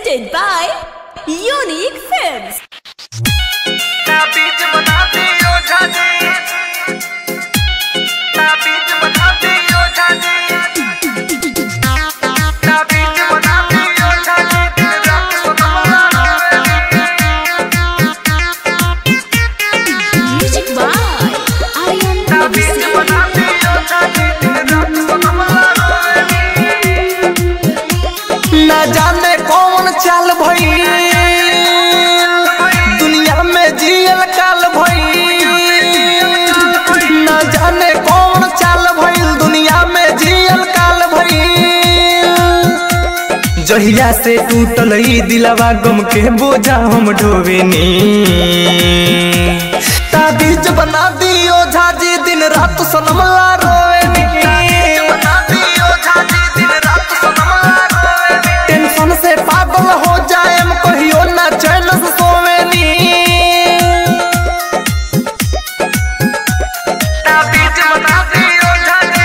presented by Unique Films. ताबीज बनाती हो जाने ताबीज बनाती हो जाने ताबीज बनाती हो जाने दिन रात सुनवाना Music by Aryan ताबीज बनाती हो जाने दिन रात सुनवाना न जाने कौन चाल भई दुनिया में जियल काल भई न जाने कौन चाल भई दुनिया में जियल काल भई जहिया से टूटल ई दिलवा गम के बोझा हम ढोवेनी ताबीज बना दियो झाजी दिन रात सनमला रोवेनी बनाती हो जाने दिन रात सुनवाना टेंशन से पागल हो जाए कहियो ना चैन से सोवेनी ताबीज बनाती हो जाने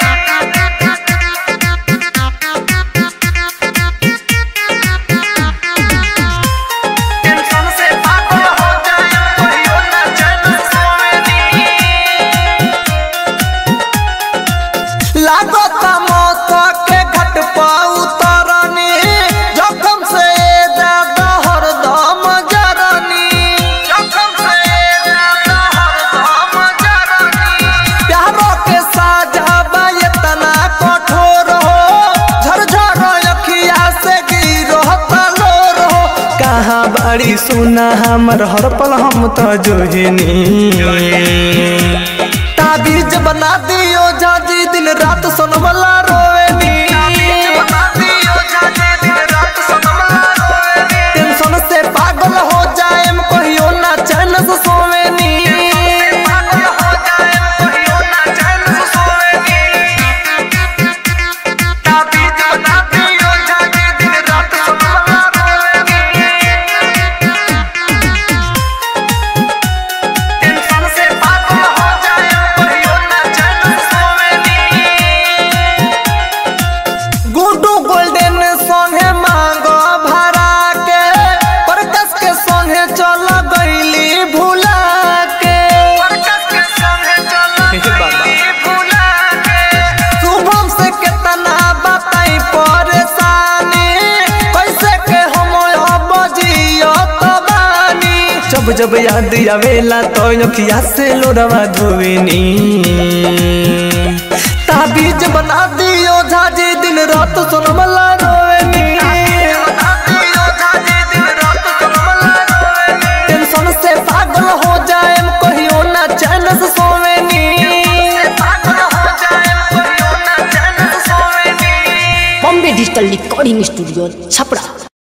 टेंशन से पागल हो जाए कहियो ना चैन से सोवेनी लागत मौत के घट पा उतरनी जोखम से ज्यादा हरदम जरनी जोखम से ज्यादा हरदम जरनी प्यारों के साजा बा इतना कठोर हो झरझर अखिया से गिरो तलोर हो कहाँ बड़ी सुना हमर हर पल हम तो जोहिनी ताबीज बना दियो जाजी दिन रात सोनमला रोवेनी बनाती हो जाने दिन रात सनमला रोवेनी टेंशन से पागल हो जाए कहियो ना चैन से सोवेनी पागल हो जाए कहियो ना चैन से सोवेनी ताबीज बनाती हो जाने दिन रात सनमला रोवेनी टेंशन से पागल हो जाए कहियो ना चैन से सोवेनी गुड्डू गोल्डन संगे मांगो भरा के प्रकाश के संगे चल गईली भुला के परकस के संगे चला गई भुला के शुभम से कितना बताई परेशानी कैसे के हम अब जियो तो बानी जब जब याद आवेला तो अखिया से लोरवा धोवेनी ताबीज बना दियो झाजी दिन रात सोनमला रोवेनी बनाती हो जाने दिन रात सनमला रोवेनी टेंशन से पागल हो जाए कहियो ना चैन से सोवेनी पागल हो जाए कहियो ना चैन से सोवेनी Bombay digital recording studio Chhapra